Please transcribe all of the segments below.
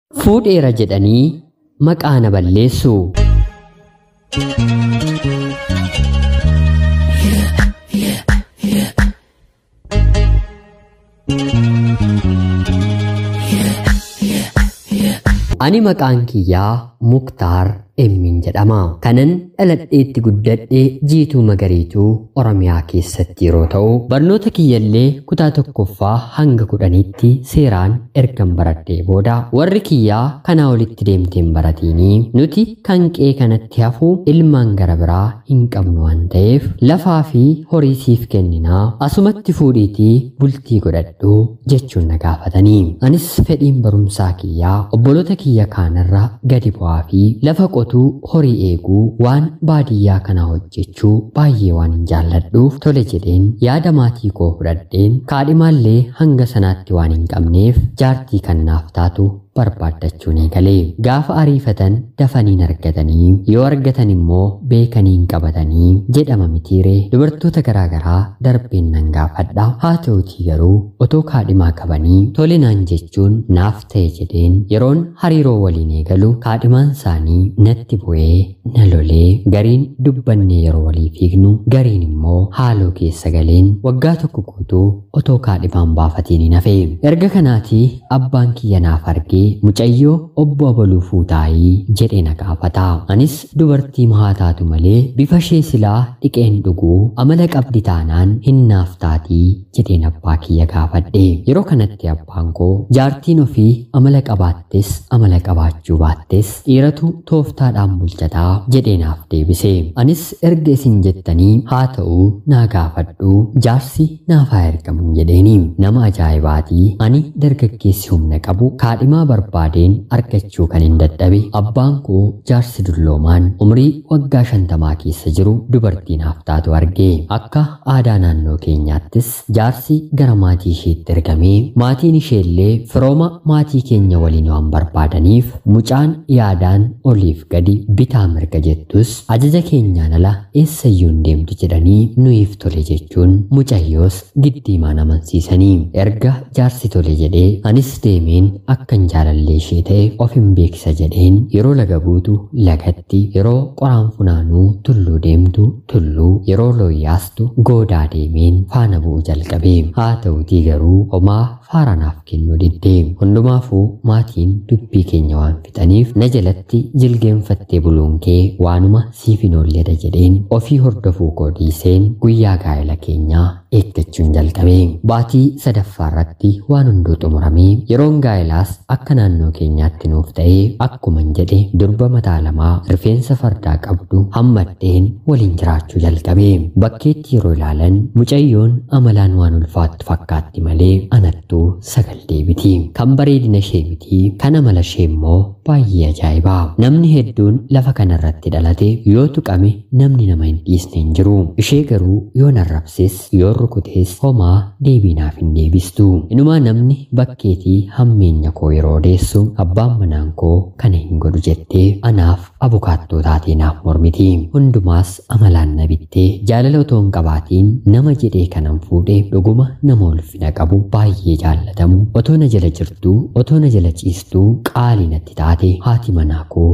fuudheera jedhanii maqaa na balleessu. Ani maqaan kiyyaa Muktaar Emmiin jedhama. Kanan dhaladheetti guddadhee jiituu magariituu Oromiyaa keessatti yeroo ta'u, barnoota kiyyallee kutaa tokkoffaa hanga kudhaniitti seeraan ergan baradhee booda warri kiyyaa kanaa olitti deemteen baratiinii nuti kan qee kanatti hafu ilmaan gara biraa hin qabnu waan ta'eef lafaa fi horii siif kenninaa asumatti fuudhiitii bultii godhadhu jechuun na gaafatanii. Anis fedhiin barumsaa kiyyaa obboloota kiyya kaanirra gadi bu'aa fi lafa qotuu horii eeguu waan baadiyyaa kana hojjechuu baay'ee waan hin jaalladhuuf tole jedheen yaada maatii koo fudhadheen kaadhimaallee hanga sanaatti waan hin qabneef jaartii kan naaf taatu barbaaddachuun eegalee gaafa ariifatan dafaniin argatanii yoo argatan immoo beekaniin qabatanii jedhama mitiiree dubartoota garaagaraa darbeen nan gaafadha haa ta'utii garuu otoo kaadhimaa qabanii tolinaan jechuun naaf ta'e jedheen yeroon hariiroo waliin eegalu kaadhimaan isaanii natti bu'ee na lolee gariin dubbannee yeroo walii fiignu gariin immoo haaloo keessa galeen waggaa tokko guutuu otoo kaadhimaan baafatiin hin hafe erga kanaatii abbaan kiyya naaf argee mucayyoo obbo abaluu fuutaayii jedhee na gaafata anis dubartii mahaa taatu malee bifa ishee silaa dhiqeen dhuguu amala qabdi taanaan hin naaf taatii jedheen abbaa kiyya gaafadhe yeroo kanatti abbaan koo jaartiin ofii amala qabaattes amala qabaachuu baattes dhiiratu tooftaadhaan bulchataa jedhee naaf deebise anis erga isin jettanii haa ta'uu naa gaafadhu jaarsi naaf haa ergamu jedheeni nama ajaa'ibaatii ani dargaggeessi humna qabu kaadhimaa barbaadeen argachuu kan hin dadhabe abbaan koo jaarsi dulloomaan umrii waggaa shantamaa keessa jiru dubartii naaf taatu arge akka aadaa naannoo keenyaattis jaarsi gara maatii isheetti ergamee maatiin isheellee firooma maatii keenya waliin waan barbaadaniif mucaan yaadaan oliif gadi bitaa mirga jettus ajaja keenyaan ala eessayyuu hin deemtu jedhanii nuyiif tole jechuun mucayyoos giddiimaan amansiisanii erga jaarsi tole jedhee anis deemeen akkan jaalallee ishee ta'e of hin beeksisa jedheen yeroo laga buutu lagatti yeroo qoraan funaanuu tulluu deemtu tulluu yeroo looyyaastu goodaa deemeen faana bu'u jalqabe haa ta'utii garuu homaa faaranaaf kennuu diddee hundumaafuu maatiin dubbii keenya waan fixaniif na jalatti jilgeenfattee buluun kee waanuma siif hin oolledha jedheen ofii hordofuu koo dhiiseen guyyaa gaa'ela keenyaa eeggachuun jalqabe baatii sadaffaa irratti waan hunduu xumuramee yeroon gaa'elaas akka naannoo keenyaatti nuuf ta'ee akkuman jedhe durba mataa lamaa rifeensa fardaa qabdu hammadheen waliin jiraachuu jalqabe bakkeetti yeroo ilaalan mucayyoon amalaan waan ulfaattu fakkaatti malee anattuu sagal deebiti kan bareedina ishee miti kan amala ishee immoo baay'ee ajaa'ibaa namni hedduun lafa kanarratti dhalate yoo tuqame namni nama hin dhiisne hin jiru ishee garuu yoo narrabses yoo rukutees homaa deebiinaaf hin deebistu inumaa namni bakkeetii hammeenya koo yeroo odeessu abbaan manaan koo kana hin godhu jettee anaaf abukaattoo taatee naaf mormiti hundumaas amalaan na bittee jaalala otoo hin qabaatiin nama jedhee kanan fuudhe dhuguma nama ulfina qabu baay'ee jaallatamu otoo na jala jirtuu otoo na jala ciistuu qaalii natti taate haati manaa koo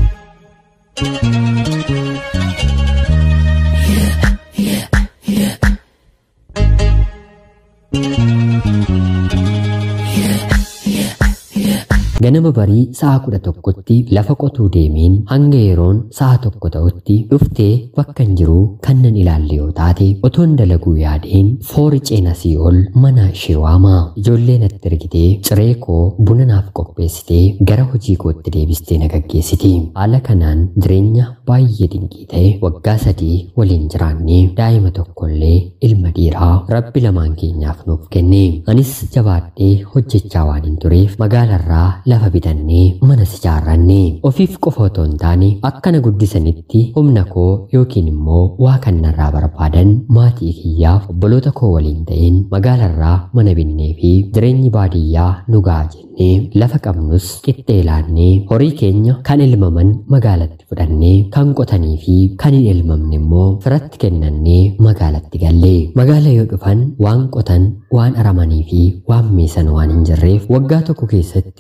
ganama barii sa'a kudha tokkotti lafa qotuu deemeen hanga yeroon sa'a tokko ta'utti dhuftee bakka hin jiru kan nan ilaalle yoo taate otoon dalaguu yaadeen foori ceenasii ol mana ishee waamaa ijoollee natti ergitee ciree koo buna naaf qopheessitee gara hojii kootti deebistee na gaggeessiti haala kanaan jireenya baay'ee dinqii ta'e waggaa sadii waliin jiraannee daa'ima tokkollee ilma dhiiraa rabbi lamaan keenyaaf nuuf kenne anis jabaadhee hojjechaa waan hin tureef magaalarraa lafa bitannee mana ijaarranne ofiif qofa otoo hin taane akkana guddisanitti humna koo yookiin immoo waa kan narraa barbaadan maatii kiyyaaf obboloota koo waliin ta'een magaalarraa mana binnee fi jireenyi baadiyyaa nu ga'a jennee lafa qabnus qixxee laannee horii keenya kan ilmaman magaalatti fudhannee kan qotanii fi kan hin ilmamne immoo firatti kennannee magaalatti gallee magaala yoo dhufan waan qotan waan aramanii fi waan meesan waan hin jirreef waggaa tokko keessatti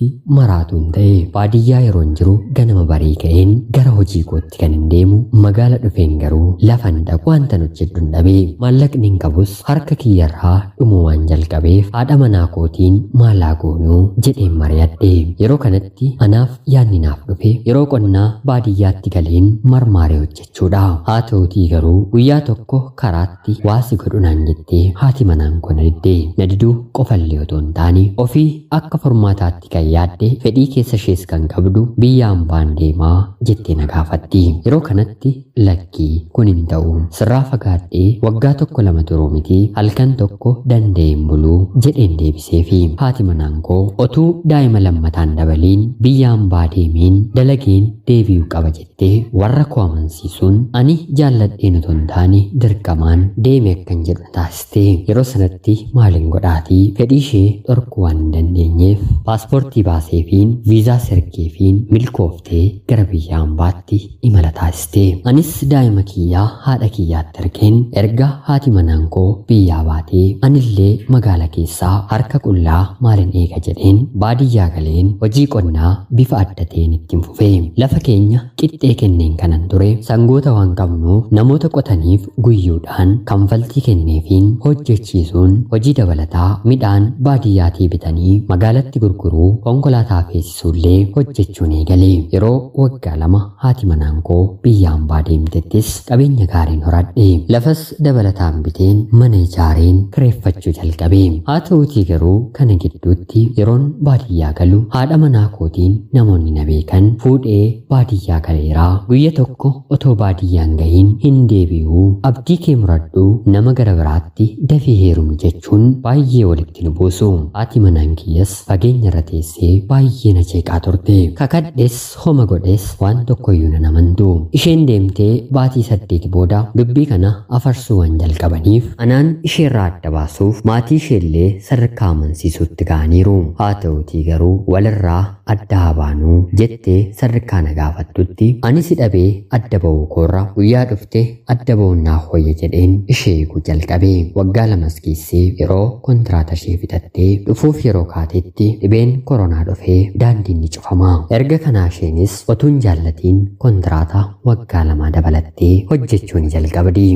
maraatuun ta'e baadiyyaa yeroon jiru ganama barii ka'een gara hojii kootti kan hin deemu magaala dhufeen garuu lafan dhaqu wanta hojjedhu dhabee maallaqni hin qabus harka kiyyarraa dhumuu waan jalqabeef haadha manaa kootiin maalaa goonuu jedheen mari'adhe yeroo kanatti anaaf yaadni naaf dhufe yeroo qonnaa baadiyyaatti galeen marmaaree hojjechuudha haa ta'utii garuu guyyaa tokko karaatti waasi godhunaan jettee haati manaan koo na diddee na diduu qofallee otoo hin taane ofii akka formaataatti kan yaadde fedhii keessa ishees kan qabdu biyya hambaan deemaa jettee na gaafatti yeroo kanatti lakkii kun hin ta'u sirraa fagaadhee waggaa tokko lama turuu miti halkan tokko danda'een buluu jedheen deebiseefi haati manaan koo otuu daa'ima lammataan dabaliin biyya hambaa deemeen dalageen deebi'uu qaba jettee warra koo amansiisuun ani jaalladheen otoo hin taane dirqamaan deeme akkan jedhu taasiste yeroo sanatti maaliin godhaatii fedhii ishee dhorkuu waan hin dandeenyeef paaspoortii baaseefiin viizaa sergeefiin milkooftee gara biyya hambaatti imala taasiste anis daa'ima kiyyaa haadha kiyyaatti argeen erga haati manaan koo biyyaa baatee anillee magaala keessaa harka qullaa maalin eega jedheen baadiyyaa galeen hojii qonnaa bifa adda ta'een ittiin fufe lafa keenya qixxee kenneen kanan ture sangoota waan qabnuuf namoota qotaniif guyyuudhaan kanfaltii kenneefiin hojjechiisuun hojii dabalataa midhaan baadiyyaatii bitanii magaalatti gurguruu konkolaataa feesisuullee hojjechuun eegale yeroo waggaa lama haati manaan koo biyya hambaa deemtettis qabeenya gaariin horadhe lafas dabalataan biteen mana ijaareen kireeffachuu jalqabe haa ta'utii garuu kana gidduutti yeroon baadiyyaa galu haadha manaa kootiin namoonni na beekan fuudhee baadiyyaa galeeraa guyya tokko otoo baadiyyaan gahiin hin deebi'uu abdii kee muradhu nama gara biraatti dafee heerumi jechuun baay'ee walitti nu buusu haati manaan kiyyas fageenya irra teessee baay'ee na jeeqaa turte kakadhes homa godhes waan tokkoyyuu na namantu isheen deemtee baatii saddeeti booda dubbii kana afarsuu waan jalqabaniif anaan isheerraa adda baasuuf maatii isheellee sadarkaa amansiisuutti ga'aniiru haa ta'utii garuu walirraa adda haa baanuu jettee sadarkaa na gaafattutti anis hidhabee adda ba'uu koorra guyyaa dhufte adda ba'uun naaf wayya jedheen ishee eeguu jalqabe waggaa lamas keessee yeroo kontiraata ishee fixattee dhufuuf yeroo kaatetti dhibeen koronaa dhufee daandiin ni cufama erga kanaa isheenis otuun jaallatiin kontiraata waggaa lama dabalattee hojjechuu ni jalqabdi.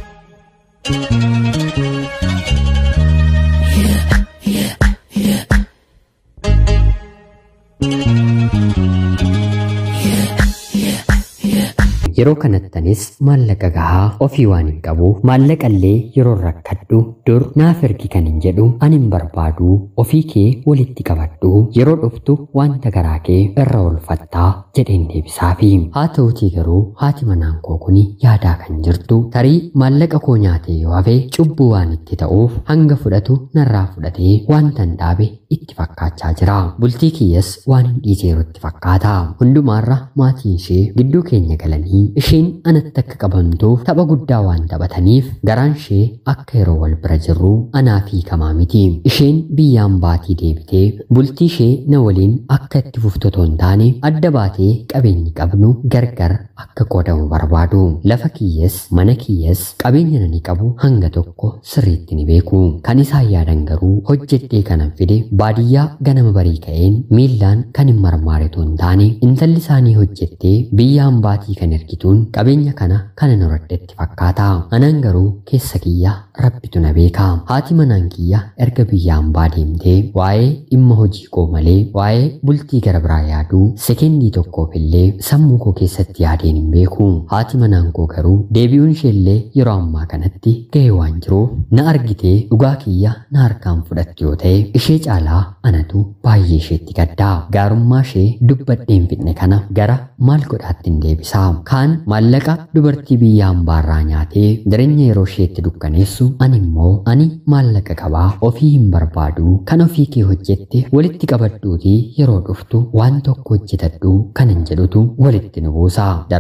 yeroo kanattanis maallaqa gahaa ofii waan hin qabuuf maallaqallee yeroo rakkadhu dur naaf ergi kan hin jedhu ani hin barbaadu ofii kee walitti qabadhu yeroo dhuftu wanta garaa kee irra oolfattaa jedheen deebisaafi haa ta'utii garuu haati manaan koo kuni yaadaa kan jirtu tarii maallaqa koo nyaatee yoo hafe cubbuu waan itti ta'uuf hanga fudhatu narraa fudhatee wanta hin dhaabe itti fakkaachaa jira bultii kiyyas waan hin dhiiseerutti fakkaata hundumaarra maatiin ishee gidduu keenya galanii isheen anatti akka qabamtuuf tapha guddaa waan taphataniif garaan ishee akka yeroo wal bira jirru anaaf hiikamaa miti isheen biyyaan baatii deebitee bultii ishee na waliin akka itti fuftu otoo hin taane adda baatee qabeenyi qabnu gargar akka qoodamu barbaadu lafa kiyyas mana kiyyas qabeenya nani qabu hanga tokko sirriitti ni beeku kan isaan yaadan garuu hojjedhee kanan fide baadiyyaa ganama barii ka'een miillaan kan hin marmaare otoo hin taane intalli isaanii hojjettee biyyaan baatii kan ergituun qabeenya kana kanan horadhetti fakkaata anaan garuu keessa kiyya rabbitu na beeka haati manaan kiyya erga biyyaan baa deemtee waa'ee dhimma hojii koo malee waa'ee bultii gara biraa yaaduu sekendii tokkoof illee sammuu koo keessatti yaadeen hin beeku haati manaan koo garuu deebi'uun isheellee yeroo ammaa kanatti ga'ee waan jiruuf na argitee dhugaa kiyya na harkaan fudhatti yoo ta'e ishee caalaa anatu baay'ee isheetti gaddaa gaarummaa ishee dubbadheen fidne kana gara maal godhaatti hin deebisaa kaan maallaqa dubartii biyya hambaarraa nyaatee jireenya yeroo isheetti dukkaneessu ani immoo ani maallaqa qabaa ofii hin barbaadu kan ofii kee hojjette walitti qabadhuutii yeroo dhuftu waan tokko hojjetadhu kanan jedhutu walitti nu buusa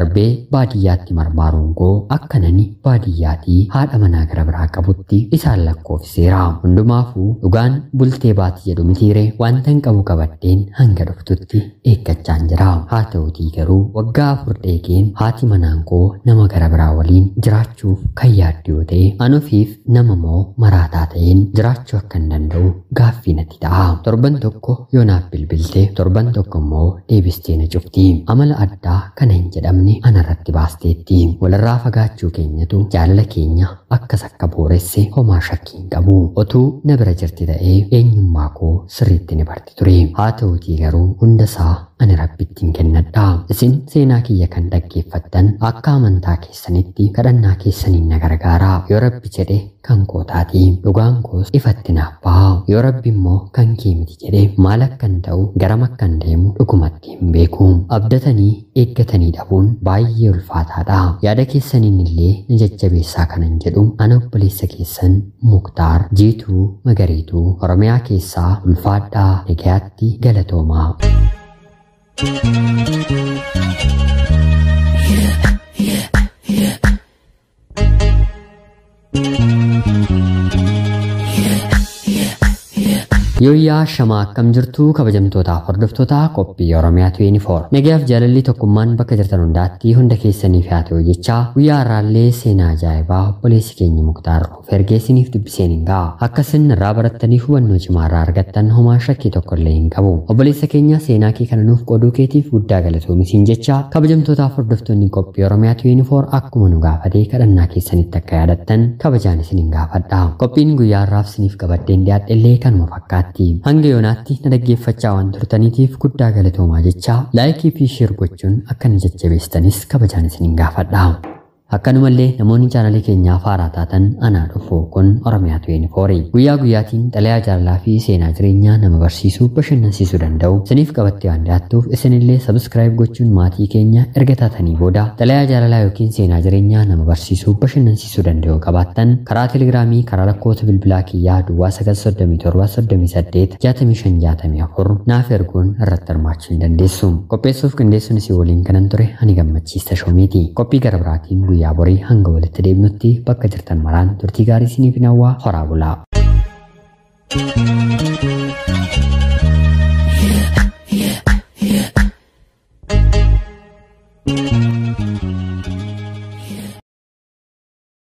darbee baadiyyaatti marmaaruun koo akka nani baadiyyaatii haadha manaa gara biraa qabutti isaan lakkoofseera hundumaafuu dhugaan bultee baati jedhu mitiire wanta hin qabu qabadheen hanga dhuftutti eeggachaan jira haa ta'utii garuu waggaa afur dheegeen haati manaan koo nama gara biraa waliin jiraachuuf kan yaaddu yoo ta'e an ofiif nama moo maraataa ta'een jiraachuu akka hin danda'u gaaffii natti ta'a torban tokko yoo naaf bilbilte torban tokko immoo deebistee na cufti amala addaa kana hin jedhamne anarratti baasteetti walirraa fagaachuu keenyatu jaalala keenya akkas akka booresse homaa shakkii hin qabu otuu na bira jirti ta'ee eenyummaa koo sirriitti ni barti ture haa ta'utii garuu hundasaa ani rabbittiin kennadha isin seenaa kiyya kan dhaggeeffattan akka amantaa keessanitti kadhannaa keessaniin na gargaara yoo rabbi jedhe kan kootaati dhugaan koos ifatti naaf baha yoo rabbi immoo kan kee miti jedhe maal akkan ta'u garam akkan deemu dhugumatti hin beeku abdatanii eeggatanii dhabuun baay'ee ulfaataadha yaada keessaniin illee na jajjabeessaa kanan jedhu ana obboleessa keessan muktaar jiituu magariituu oromiyaa keessaa ulfaadhaa nagayaatti galatoomaa. Yooyyaa shamaa akkam jirtu kabajamtootaaf hordoftootaa qophii Oromiyaa 24. Nagayaaf jaalalli tokkummaan bakka jirtan hundaatti hunda keessaniif haa ta'u jecha guyyaa har'aallee seenaa ajaa'ibaa obboleessi keenya muktaar of ergeessiniif dubbiseen hin ga'a. Akka isin irraa barattanii hubannoo cimaa irraa argattan homaa shakkii tokko illee hin qabu. Obboleessa keenya seenaa kee kana nuuf qooduu keetiif guddaa galatoomisiin jecha kabajamtootaaf hordoftoonni qophii Oromiyaa 24 akkuma nu gaafate kadhannaa keessanitti akka yaadattan kabajaan isin hin gaafadha. Qophiin guyyaa har'aaf isiniif qabaddeen dhiyaadhe illee kanuma fakkaata. hanga yoonaatti na dhaggeeffachaa waan turtaniitiif guddaa galatoomaa jechaa laayikii fi sheer gochuun akka na jajjabeessanis kabajaan isin hin gaafadha. Akkanumallee namoonni chaanalii keenyaaf haaraa taatan anaa dhufu kun Oromiyaa 24 guyyaa guyyaatiin xalayaa jaalalaa fi seenaa jireenyaa nama barsiisuu bashannansiisuu danda'u isiniif qabattee waan dhiyaattuuf isinillee sabskraayib gochuun maatii keenya erga taatanii booda xalayaa jaalalaa yookiin seenaa jireenyaa nama barsiisuu bashannansiisuu danda'u qabaattan karaa telegiraamii karaa lakkoofsa bilbilaa kiyyaa duwwaa 937 naaf erguun irratti hirmaachuu hin dandeessu qopheessuuf qindeessuun isii waliin kanan ture ani gammachiista shoomiiti qophii gara biraatiin guyyaa borii hanga walitti deebinutti bakka jirtan maraan turtii gaarii isiniif hawwaa horaa bulaa.